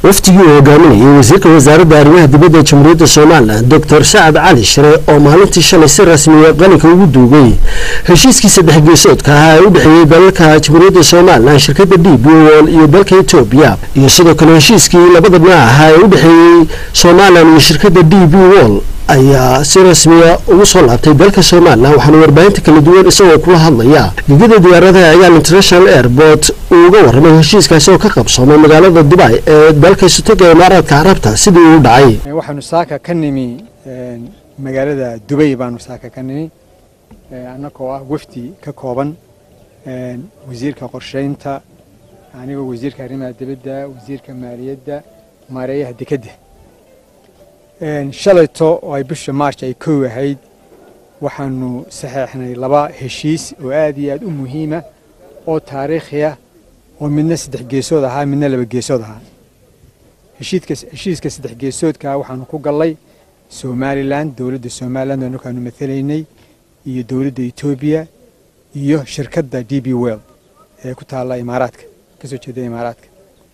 wafdigii uu hogaaminayay wasiirka wasaaradda arrimaha dibadda jamhuuriyadda somalilan doctor sacad cali shire oo maalintii shalay si rasmiya qalinka ugu duugay heshiiskii saddex geesoodka ahaa ee u dhexeeyey dalalka jamhuuriyadda somalilan shirkadda d b wol iyo dalka etoobiya iyo sidoo kale heshiiskii labada dhinac ahaa ee u dhexeeyey somalilan iyo shirkadda d b wol ayaa si rasmiya ugu soo laabtay dalka somalilan waxaana warbaahinta kala duwan isagoo kula hadlaya gegada diyaaradaha cigaal international airport uu uga warramay heshiiskaasi oo ka qabsoomay magaalada dubai ee dalka isotoga imaaraadka carabta sidii uu dhacay waxaanu saaka ka nimi magaalada dubay baanu saaka ka nimi annagoo ah wafdi ka kooban wasiirka qorsheynta anigoo wasiirka arrimaha dibadda wasiirka maaliyadda maareeyaha dekedda shalayto oo ay bisha march ay kow ahayd waxaanu saxeexnay laba heshiis oo aad iyo aad u muhiima oo taariikhiya oo midna saddex geesood ahaa midna laba geesood ahaa heshiiska saddex geesoodkaa waxaanu ku gallay somalilan dowladda somalilan oo anakaanu matalaynay iyo dowladda etoobiya iyo shirkadda d b well ee ku taalla imaaraadka kasoo jeeda imaaraadka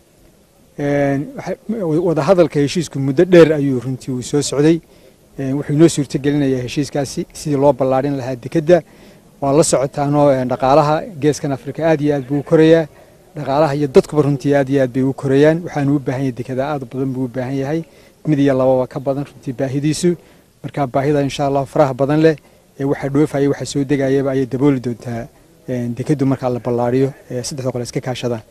wadahadalka heshiisku muddo dheer ayuu runtii uu soo socday wuxuu inoo suurto gelinayaa heshiiskaasi sidii loo ballaadhin lahaa dekedda waa la socotaanoo dhaqaalaha geeskan afrika aad iyo aad buu u korayaa dhaqaalaha iyo dadkuba runtii aad iyo aad bay u korayaan waxaanu u baahan yahay dekeda aad badan buu u baahan yahay mid iyo lababa ka badan runtii baahidiisu marka baahida insha allah faraha badan leh ee waxa dhoofaya waxa soo degayaba ayay dabooli doontaa dekeddu markaa la ballaadhiyo saddexda qole iska kaashadaan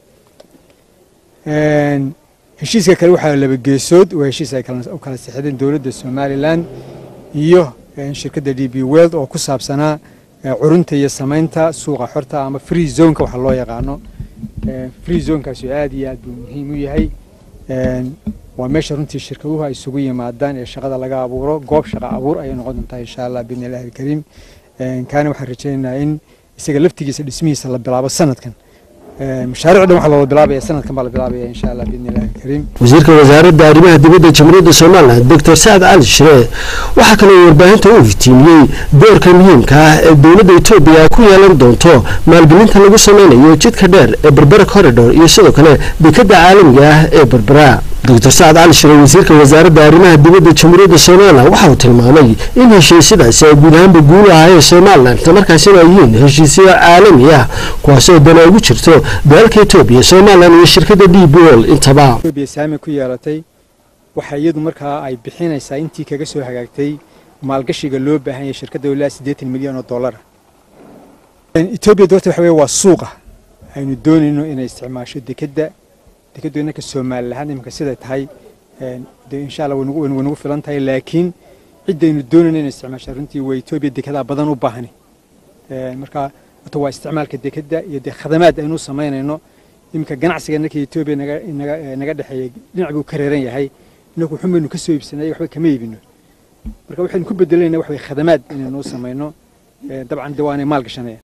heshiiska kale waxaa laba geesood waa heshiis ay u kala sixdeen dowladda somalilan iyo shirkadda d b weld oo ku saabsanaa curunta iyo samaynta suuqa xorta ama free zoneka waxa loo yaqaano free zonekaasi aad iyo aad buu muhiim u yahay waa meesha runtii shirkaduhu ay isugu yimaadaan ee shaqada laga abuuro goob shaqa abuur ayay noqon doontaa insha allah biidni illahi alkariim kaana waxaan rajaynaynaa in isaga laftigiisa dhismihiisa la bilaabo sanadkan mashaariic dhan waxaa loola bilaabaya sanadkan baa la bilaabaya insha allah biidni illahi alkariim wasiirka wasaaradda arrimaha dibadda jamhuuriyadda somalilan doctor sacad cali shire waxaa kaloo warbaahinta u iftiimiyey doorka muhiimka ah ee dowladda etoobiya ay ku yeelan doonto maalgelinta lagu sameynayo jidka dheer ee berbera corridor iyo sidoo kale dekadda caalamiga ah ee berbera doctor sacad cali shire wasiirka wasaaradda arrimaha dibadda jamhuuriyadda somalilan waxa uu tilmaamay in heshiisyadaasi ay guud ahaanba guul ahaayeen somalilan islamarkaasina ay yihiin heshiisyo caalami ah kuwaasoo dana ugu jirto dalalka etoobiya somalilan iyo shirkadda d b ol intaba etoobiya saami ku yeelatay waxa iyadu markaa ay bixinaysaa intii kaga soo hagaagtay maalgashiga loo baahan yahay shirkadda ilaa siddeetan milyan oo dollara etoobiya doorta waxa weye waa suuqa aynu doonayno inay isticmaasho dekedda dekeddu innaka soomaali lahaan iminka siday tahay de insha allah way nagu filan tahay laakiin ciddaynu doonayno inay isticmaasho runtii waa etoobiya dekedaa badan u baahani marka horta waa isticmaalka dekedda iyo dee khadamaad aynu samaynayno iminka ganacsiga innaka etoobiya naga naga naga dhexeeya dhinac buu ka reeran yahay inaku xun baynu ka soo iibsanay waxba kama iibino marka waxaynu ku bedelanayna wax way khadamaad inaynu samayno dabcan de waanay maal gashanayaan